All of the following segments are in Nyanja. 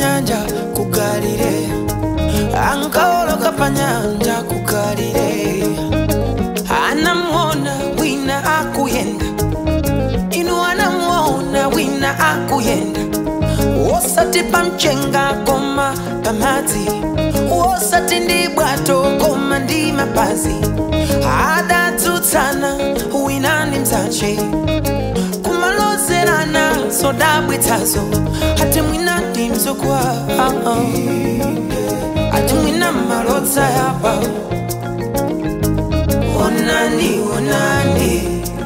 panyanja ku galileya ankawoloka panyanja ku galileya anamwona wina akuyenda inu anamwona wina akuyenda wosati pamchenga koma pamadzi wosati ndi bwato koma ndi mapazi adatsutsana wina ndi mzache kumalozerana zodabwitsazo ati mwina ndi mzukwa ati mwina malodza yapa onani onani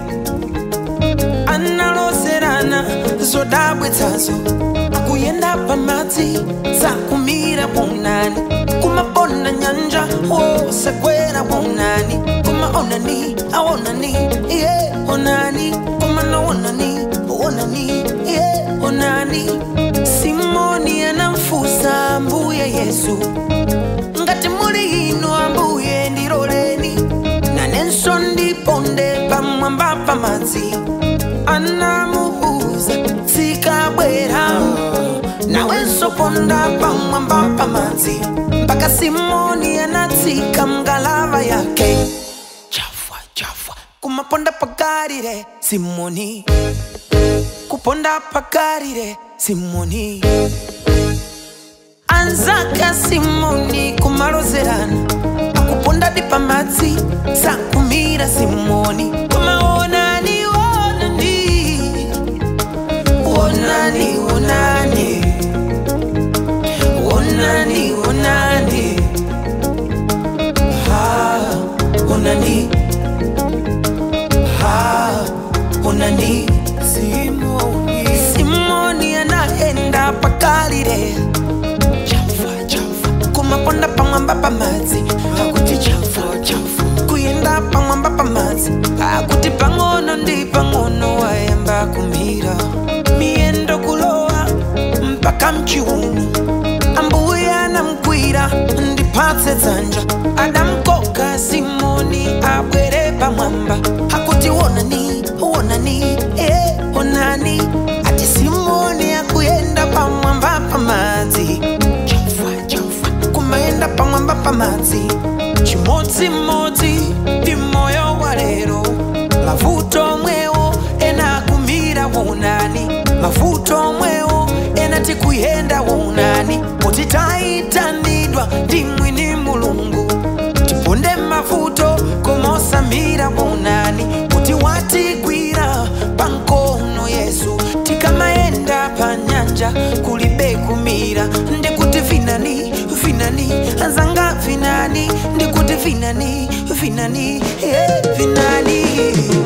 analozerana zodabwitsazo akuyenda pamadzi sakumira bwaunani kumabona nyanja wosekwera bwaunani kuma onani aonani iye onani kuma naonani onani iye onani simoni anamfusa mbuye yesu ngati muli inu ambuye ndiloleni nanenso ndiponde pamwamba pamadzi anamuuza sikabwera nawenso ponda pamwamba pamadzi mpaka simoni anatsika mngalava yake chafwa chafwa kumaponda pagalile simoni kuponda pagalile simoni anzaka simoni kumalozerana akuponda di pamadzi sakumira simoni kumaonani onani onani onani onani onani ha onani ha onani simoni simoni anaenda pakalire chafa chafa kumaponda pamwamba pamadzi akuti chafa chafa kuyenda pamwamba pamadzi akuti pang'ono ndi pang'ono wayamba kumira miyendo kulowa mpaka mchiuno ambuye anamkwira ndipatse dzanja adamkoka simoni abwere pamwamba akuti wonani wonani eh, onani ati simoni akuyenda pamwamba pamadzi chafa chafa kumayenda pamwamba pamadzi chimodzimodzi ndi moyo wa lero mavuto mwewo ena akumira wonani mavuto mwewo ena tikuyenda wonani poti taitanidwa ndi mwini mulungu tiponde mavuto komosamira wonani poti watigwira pankono yesu tikamayenda pa nyanja kulibe kumira ndikuti vinani vinani anzanga vinani ndikuti vinani vinani eh, vinani